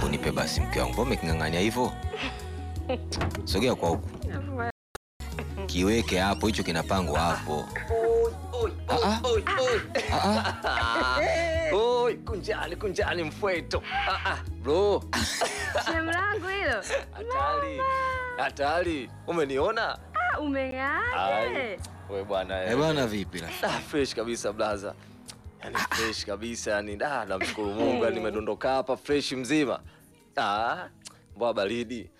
Hebu nipe basi mke wangu, mbona umeking'ang'ania hivyo? Sogea kwa huku, kiweke hapo, hicho kinapangwa hapo. Ah, ah. Ah, ah. Oi, kunjani kunjani mfweto. Ah, ah, bro, Shemu langu hilo. hatari. Hatari. Umeniona? Ah, umeng'aaje? We bwana. Eh bwana, vipi la? Ah, fresh kabisa blaza. Yaani fresh kabisa yani da namshukuru Mungu yani nimedondoka hapa fresh mzima. Ah, mbwa baridi.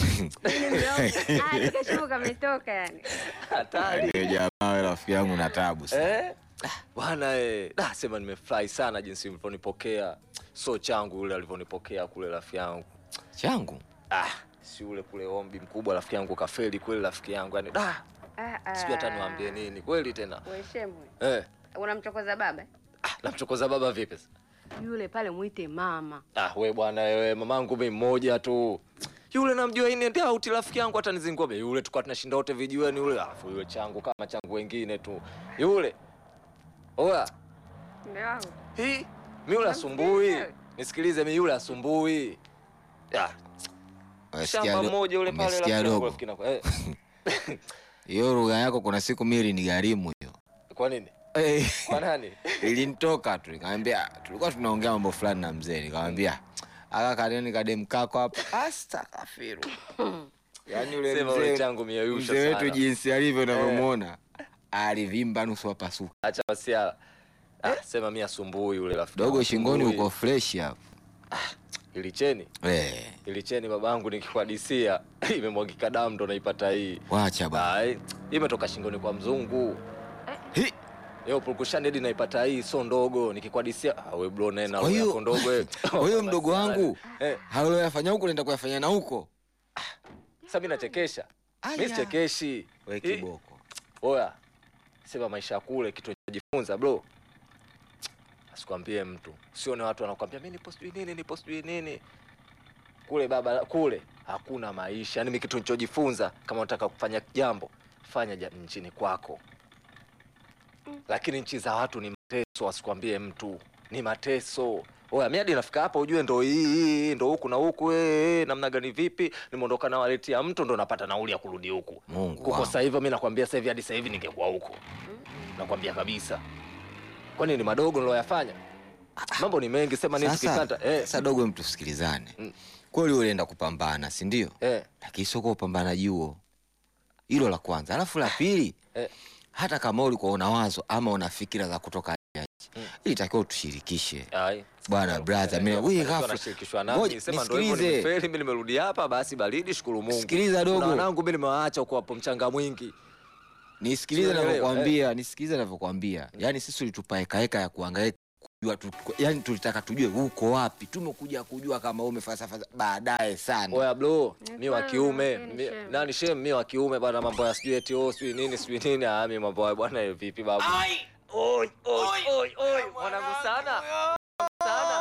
Ah, nikashuka kametoka yani. Hatari. Yule jamaa wewe rafiki yangu na tabu sana. Eh? Bwana eh, da sema nimefurahi sana jinsi mlivyonipokea. So changu yule alivyonipokea kule rafiki yangu. Changu. Ah, si ule kule ombi mkubwa rafiki yangu kafeli kweli rafiki yangu yani da Ah, ah. sijui hata niwaambie nini kweli tena We shemu. eh, Unamchokoza baba? ah, namchokoza baba vipi sasa? Yule pale muite mama. ah, we bwana wewe mamangu mimi mmoja tu yule namjua ini ndio auti rafiki yangu hata nizingua yule tukao tunashinda wote vijiweni yule alafu yule changu kama changu wengine tu yule oya Ndio wangu. hii mi yule asumbui Namsikia. nisikilize mi yule asumbui ah, Umesikia shamba do- mmoja yule pale umesikia rafiki yangu dogo? rafiki yangu eh, Hiyo lugha yako kuna siku mimi ni gharimu hiyo. kwa nini Eh, kwa nani Ilinitoka tu nikamwambia, tulikuwa tunaongea mambo fulani na mzee, nikamwambia aka kadeni kadem kako hapa astakafiru. Yaani yule Sema yule mzee changu mieyusha mzee wetu sana. jinsi alivyo unavyomuona alivimba nusu apasuka. acha masiala ah, sema mi asumbui yule rafiki Dogo yangu, shingoni asumbui. uko fresh hapo. ilicheni Eh, ilicheni babangu nikikuhadisia imemwagika damu ndo naipata hii wacha bana. Ai, imetoka shingoni kwa mzungu Hi, leo purukushani hadi naipata hii so ndogo nikikuhadisia ah, we bro nena Kwa hiyo- yako ndogo eh. Kwa hiyo mdogo wangu eh, halo yafanya huko nenda kuyafanya na huko. sasa mimi nachekesha Aya. mimi sichekeshi We Hii- kiboko. oya sema maisha ya kule kitu najifunza bro asikwambie mtu sione watu wanakwambia mi nipo sijui nini nipo sijui nini kule baba kule hakuna maisha yani mi kitu nichojifunza kama unataka kufanya jambo fanya ja, nchini kwako lakini nchi za watu ni mateso asikwambie mtu ni mateso oya mi hadi nafika hapa ujue ndo hii hii, ndo huku na huku eh, eh, namna gani vipi nimeondoka na waleti ya mtu ndo napata nauli ya kurudi huku Mungu kuko wangu. sasa hivyo mi nakwambia sasa hivi hadi sasa hivi ningekuwa huko nakwambia kabisa kwani ni madogo niloyafanya mambo ni mengi sema nini Sasa, tukikata eh, sasa dogo, mtu sikilizane. Mm. Kweli ulienda kupambana, si ndio? eh, Lakini sio kwa upambanaji huo. Hilo la kwanza. Alafu la pili, eh, hata kama ulikuwa una wazo ama una fikira za kutoka nje ya nchi, Mm. ilitakiwa utushirikishe. ai. Bwana brother, mimi Najua wewe mafanikio ghafla. nashirikishwa Ngoja, nami sema ndo hivyo nisikilize. nimefeli mimi nimerudi hapa basi baridi shukuru Mungu Sikiliza dogo. Kuna wanangu mimi nimewaacha huko hapo mchanga mwingi Nisikilize Sielewi, ninavyokuambia, nisikilize ninavyokuambia. Yaani sisi tulitupa heka heka ya kuhangaika kujua tu, yani tulitaka tujue uko wapi. Tumekuja kujua kama wewe umefalsafa baadaye sana. oya bro Ni mi wa kweli, kiume lakini mi- shem. nani shem mi wa kiume bwana mambo ya sijui eti oh sijui nini sijui nini ah mi mambo ya bwana eh, vipi babu oi oi oi oi mwanangu sana sana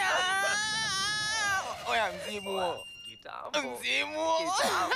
Oya mzimu. kitambo Mzimu. kitambo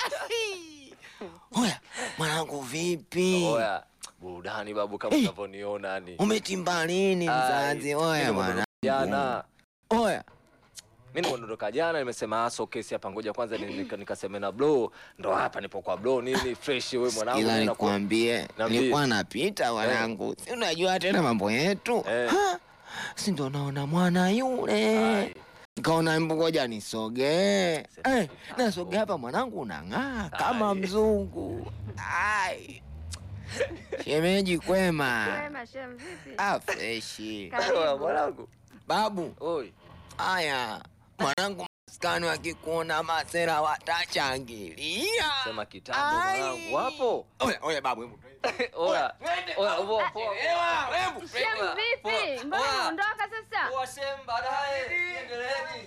Oya, mwanangu vipi? Oya, burudani babu kama Eh. unavyoniona ni. Umetimba lini mzazi? Oya mwanangu. Jana. Oya. Mimi nimeondoka jana nimesema aso kesi hapa ngoja kwanza ni- nika- nikaseme na bro ndo hapa nipo kwa bro nini fresh wewe mwanangu Ila nenda kwa- nikwambie, Niambie. nilikuwa napita wanangu, si unajua tena mambo yetu Eh. Ha? si ndo naona mwana yule Ai, nikaona mbu ngoja nisogee Sema eh, kitambo. nasogea hapa mwanangu unang'aa kama Ai. mzungu ai shemeji kwema Wema shemu vipi? ah, freshi Karibu. oya, mwanangu. babu Oi. haya mwanangu maskani wakikuona masera watachangilia Sema kitambo Ai. mwanangu. Wapo? oya oya babu hebu Oya. Oya, poa, poa. Shemu vipi? Mbona Oya. unaondoka sasa? Poa, shem, baadaye. Endeleeni.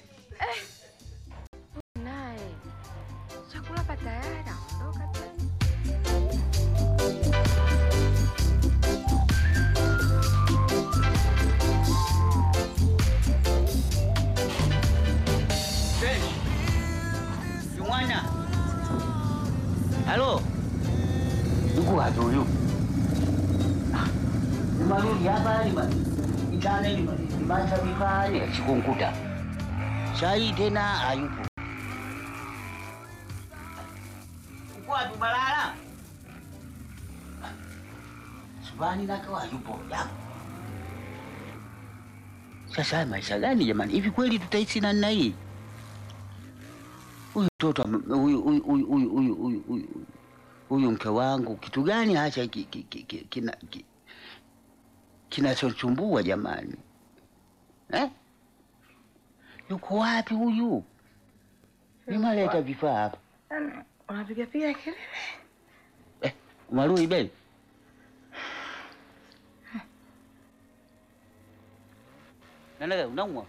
Naye. Chakula pa tayari. Ondoka tena. Mwana. Halo. Yuko wapi huyu? Ah, Nimarudi hapa lima. Itane lima. Limacha vikali chikunkuta. Sai tena hayupo. Uko wapi Balala? Subani nako hayupo. Yapo. Sasa haya maisha gani jamani? Hivi kweli tutaishi na nna hii? Huyu mtoto ame- huyu huyu huyu huyu huyu huyu huyu huyu mke wangu kitu gani hasa ki- ki- ki- ki- kina ki- kinachochumbua jamani eh? Yuko wapi huyu? Nimaleta vifaa hapa Yaani, unapiga piga kelele. eh, Marui beli Nanaga unaumwa?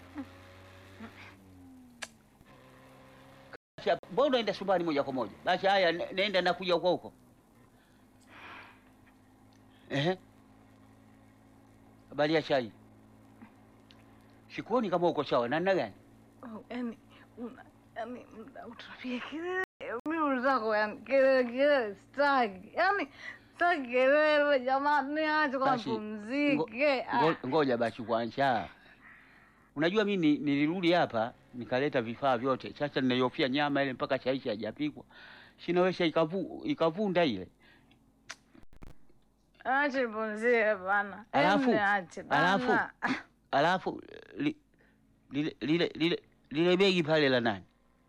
Basi, Mbona unaenda subani moja kwa moja? Basi haya, ne- nenda nakuja huko huko. Ehe. Habari ya chai? Sikuoni kama uko sawa. Namna gani? Oh, yaani, una- yaani, muda wote unapiga kelele. Mimi zako yaani kelele kelele sitaki. Yaani sitaki kelele jamani, acha kwa Basi, pumzike. Ah. Ngo- Ngoja basi kwanza. Unajua mimi nilirudi hapa nikaleta vifaa vyote. Sasa ninaiofia nyama ile mpaka chaishi hajapikwa. Sinaweza ikavu, ikavunda ile. Acha nipumzike bana. Alafu- Yaani, acha alafu- bana. Alafu li, lile lile lile lile begi pale la nani?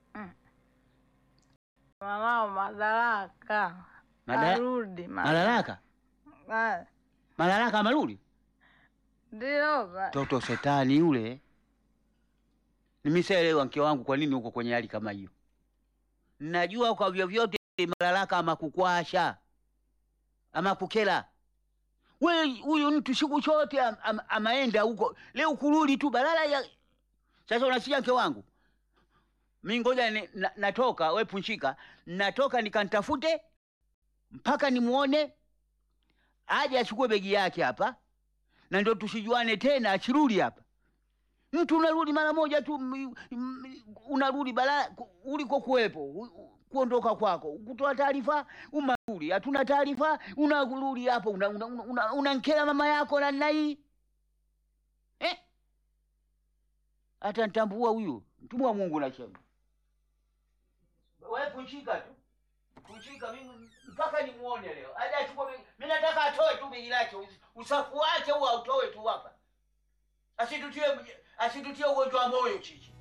Mwanao madaraka. Madara- Arudi Malalaka? Ah, Malalaka amerudi? Ndio ba. Toto shetani yule. Nimeshaelewa mke wangu kwa nini uko kwenye hali kama hiyo. Najua kwa vyovyote Malalaka ama kukwasha ama kukela. We huyu mtu siku chote am, am, amaenda huko leo kurudi tu balala ya sasa. Unasikia mke wangu, mi ngoja ni- na, natoka we punshika, natoka nikantafute mpaka nimuone aje achukue begi yake hapa na ndio tusijuane tena, achirudi hapa. Mtu unarudi mara moja tu, m- m- unarudi bala ku- uliko kuwepo, u- u- kuondoka kwako, kutoa taarifa, umarudi, hatuna taarifa, unarudi hapo, unankela una, una, unankela mama yako na nna hii eh? Hata ntambua huyu mtumwa wa Mungu nasema, wewe punchika tu kushika mimi mpaka nimuone leo. Aje achukue begi. Mimi nataka atoe tu begi lake. us- Usafu wake huo autoe tu hapa. Asitutie asitutie ugonjwa wa moyo chichi.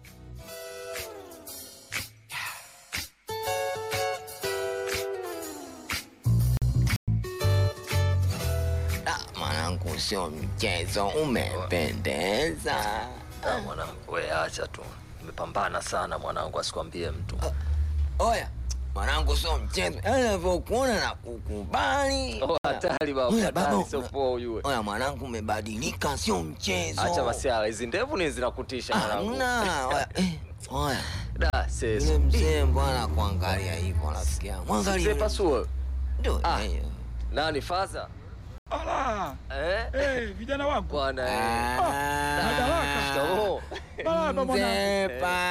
Ah, mwanangu, sio mchezo, umependeza. Ah, mwanangu, we acha tu, nimepambana sana mwanangu, asikwambie mtu. Oya mwanangu, sio mchezo, yaani navyokuona na kukubali. Oh, hatari baba, Oya, hatari, baba, sio poa ujue. Oya mwanangu, umebadilika, sio mchezo. Acha masiala, hizi ndevu ni zinakutisha mwanangu. Hamna. Oya, eh, oya Da, sesi. yule mzee mbwana kuangalia hivyo, nasikia mwangalia Mzee yule Pasuo. Ndio, Ah. eh, Nani faza? Ala, Eh? eh, vijana wangu. Bwana eh. Madaraka. Shikamoo. Baba mwanangu. Mzee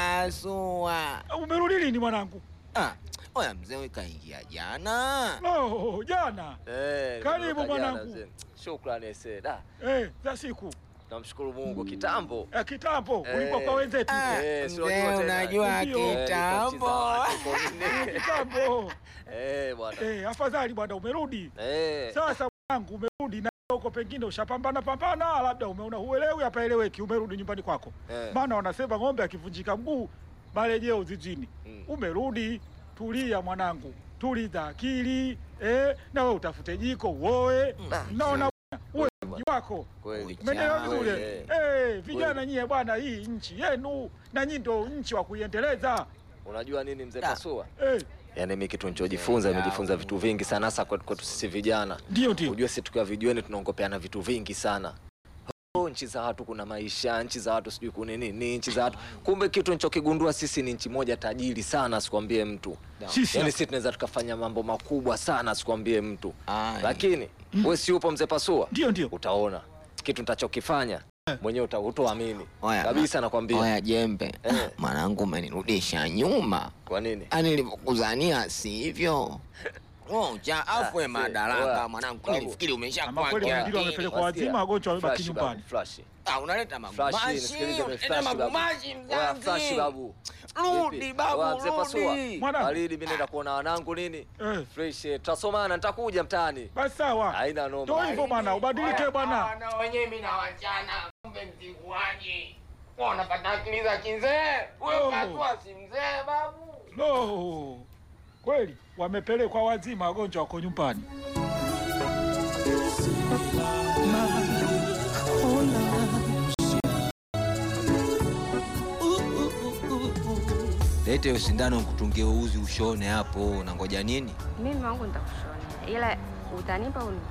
Pasua. Umerudi lini mwanangu? Ah, oya mzee we kaingia jana. Oh, jana. Eh, Karibu nimetoka jana, mwanangu. mzee. Shukrani ese. Da, Eh, za siku. namshukuru Mungu kitambo. Eh, kitambo Eh. ulikuwa kwa wenzetu. Ah, Eh, si mzee unajua tena. unajua Ndio. Eh, kitambo. nilikuwa mchiza watu kwa nini? Kitambo. Eh, bwana. Eh, afadhali bwana umerudi. Eh. Sasa mwanangu umerudi na huko pengine ushapambana pambana, labda umeona huelewi hapa eleweki, umerudi nyumbani kwako. Eh. Maana wanasema ng'ombe akivunjika mguu marejeo zizini. Mm. Umerudi, tulia mwanangu, tuliza akili eh, na wewe utafute jiko uoe. Naona bwana, uwe mji wako Kweli. Umeelewa Kweli, vizuri? eh. Eh, vijana nyie bwana, hii nchi yenu na nyinyi ndio nchi wa kuiendeleza. Unajua nini mzee Da. Pasua? Eh, Yaani mimi kitu nilichojifunza, nimejifunza vitu vingi sana hasa kwetu kwetu sisi vijana. ndio ndio. Unajua sisi tukiwa vijueni tunaongopeana vitu vingi sana. Oh, nchi za watu kuna maisha, nchi za watu sijui kuna nini, nchi za watu. Kumbe kitu nilichokigundua sisi ni nchi moja tajiri sana, sikwambie mtu. Sisi Yaani sisi tunaweza tukafanya mambo makubwa sana, sikwambie mtu. Ai. Lakini wewe si upo mzee Pasua? ndio ndio. Utaona kitu nitachokifanya mwenyewe uta- hutoamini Oya, kabisa, nakwambia. Oya jembe, Eh. Ah, mwanangu umenirudisha nyuma. Kwa nini? Ani nilivyokuzania sivyo. ngoja afwe Ah, madaraka oya, mwanangu babu. nilifikiri Ama umeshakuwa kweli kia wengine akili. wamepelekwa Wasikia? wazima, wagonjwa wamebaki Flash, nyumbani. babu, flash. Ah, unaleta Flash, magumashi nisikilize, unaleta flash, babu. magumashi Oya, flash, mzazi babu. rudi Vipi? babu Oya, mzee Pasua. rudi Mwana- Baridi, mimi naenda kuona wanangu nini Eh, fresh eh, tutasomana nitakuja mtaani basi sawa. haina noma Ndio hivyo bwana, ubadilike bwana. na wenyewe mimi na wachana kumbe mtikuaje unapata akili za kizee Oh. wewe pasua si mzee babu Lo, kweli wamepelekwa wazima, wagonjwa wako nyumbani. lete hiyo sindano nkutungie uzi ushone hapo unangoja nini Mimi wangu nitakushonea, ila utanipa uni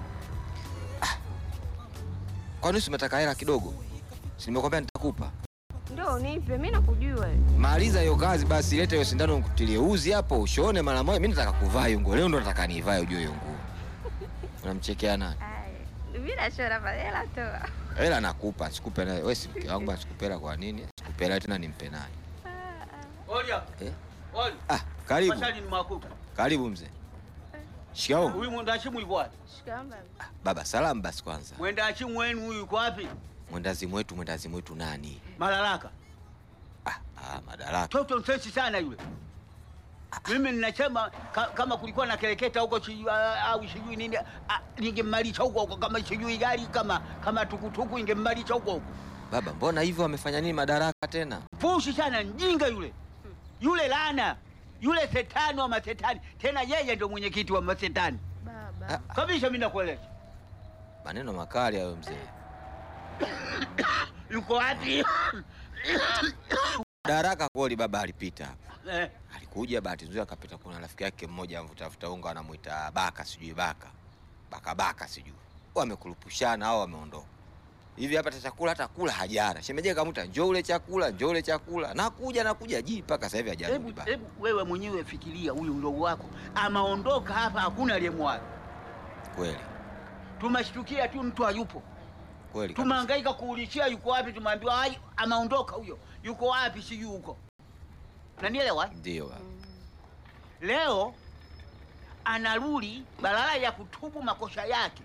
kwani si umetaka hela kidogo si nimekwambia nitakupa ndio unipe. Mimi nakujua maliza hiyo kazi basi lete hiyo sindano nkutilie uzi hapo ushone mara moja mi nataka kuvaa hiyo nguo leo ndo nataka nivae ujue hiyo nguo unamchekea nani mimi nashona pale, ila toa hela nakupa sikupe naye we si mke wangu basi sikupe hela kwa nini sikupe hela tena nimpe naye Olia. Eh? Olia. ah karibu Masali ni makuta. karibu mzee shikao Huyu mwendachimu yuko wapi? shikamba. baba salamu basi kwanza Mwendachimu wenu huyu yuko wapi? mwendazimu wetu mwendazimu wetu nani Malalaka. ah, ah, madaraka Toto msesi sana yule. Mimi ninasema ka, kama kulikuwa na kereketa huko sijui ah, au sijui nini ah, ningemmalisha huko huko kama sijui gari kama kama tukutuku ingemmalisha huko huko. baba mbona hivyo wamefanya nini madaraka tena Fushi sana mjinga yule. Yule lana. Yule setani wa masetani. Tena yeye ndio mwenyekiti wa masetani. Baba, Kabisa mimi nakueleza. maneno makali hayo mzee Yuko wapi? madaraka kweli baba alipita hapa eh, alikuja bahati nzuri akapita kuna rafiki yake mmoja mvutafuta unga anamwita baka sijui baka baka baka sijui wamekurupushana au wameondoka hivi hapa hata chakula hata kula hajara shemeje kamuta njoo ule chakula njoo ule chakula nakuja nakuja ji mpaka sasa hivi hajarudi hebu baba hebu wewe mwenyewe fikiria huyu mdogo wako amaondoka hapa, hakuna aliyemwaga. kweli Tumeshtukia tu mtu hayupo, kweli kabisa. tumehangaika kuulishia yuko wapi, tumeambiwa ai, amaondoka huyo, yuko wapi sijui huko. Nanielewa? ndio baba. Leo anarudi badala ya kutubu makosa yake,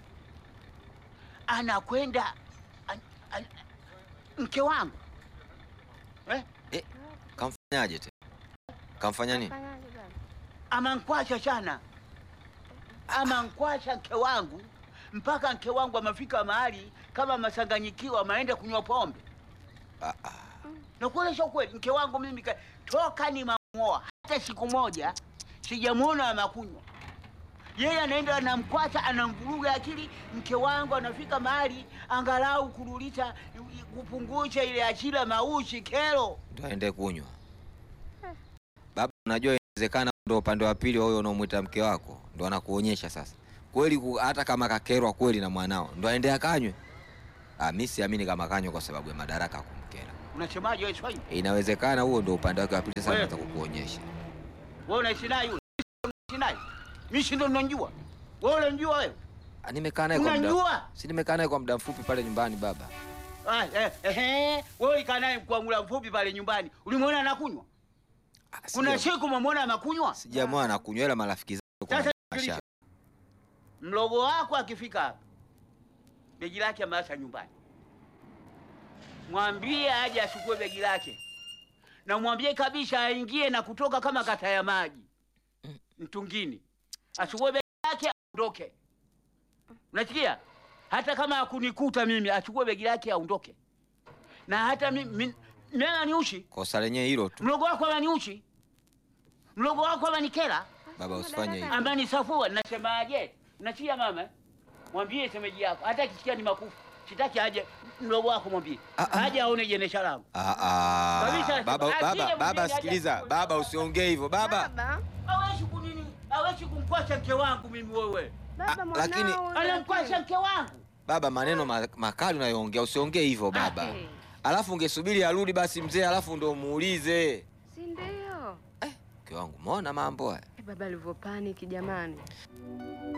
anakwenda an, an, mke wangu eh? kamfanyaje tena kamfanya nini fanyaje baba? amankwasha sana, amankwasha mke wangu mpaka mke wangu amefika mahali kama masanganyikiwa, ameenda kunywa pombe. ah, ah. Nakueleza ukweli, mke wangu mimi ka- toka ni mamwoa hata siku moja sijamwona amakunywa. Yeye anaenda anamkwata, anamvuruga akili. Mke wangu anafika mahali angalau kurudisha kupungusha ile achila maushi kero. ndo aende kunywa baba unajua inawezekana ndo upande wa pili wa huyo unaomwita mke wako ndo anakuonyesha sasa kweli ku- hata kama kakerwa kweli na mwanao ndo aende akanywe ah, mi siamini kama kanywe kwa sababu ya madaraka kumkera Unasemaje wewe Swahili? inawezekana huo ndo upande wake wa pili sasa Wewe. anaweza kukuonyesha Wewe unaishi naye yule? Unaishi naye? Mimi si ndo ninajua. Wewe unajua wewe? Ah, nimekaa naye kwa muda Unajua? si nimekaa naye kwa muda mfupi pale nyumbani baba Ah, eh, eh, wewe ulikaa naye kwa muda mfupi pale nyumbani. Ulimwona anakunywa? Ah, Kuna sija- siku umemwona anakunywa? sijamwona anakunywa ila marafiki zake kwa Sasa mashaka. Mlogo wako akifika hapa, begi lake ameacha nyumbani, mwambie aje achukue begi lake, na mwambie kabisa aingie na kutoka kama kata ya maji mtungini, achukue begi lake aondoke. Unasikia? Hata kama akunikuta mimi, achukue begi lake aondoke. Na hata mimi mimi ananiushi, kosa lenyewe hilo tu mlogo wako ananiushi, mlogo wako ananikera baba usifanye hivyo amani safua nasemaje? Nachia mama, mwambie semeji yako, hata akisikia ni makufu, sitaki aje mlogo wako, mwambie Ah, ah. aje aone jenesha langu. Ah, ah. Kabisa, baba akija baba mwingine baba aje sikiliza achukue. baba usiongee hivyo baba Baba, Hawezi kunini, hawezi kumkwasha mke wangu mimi. Wewe baba Ah, mwanao. lakini- anamkwasha mke wangu. baba maneno ma- makali unayoongea usiongee hivyo baba Eh, alafu ungesubiri arudi basi mzee alafu ndo muulize si ndio? mke wangu umeona mambo haya Eh, Baba alivyopanic jamani.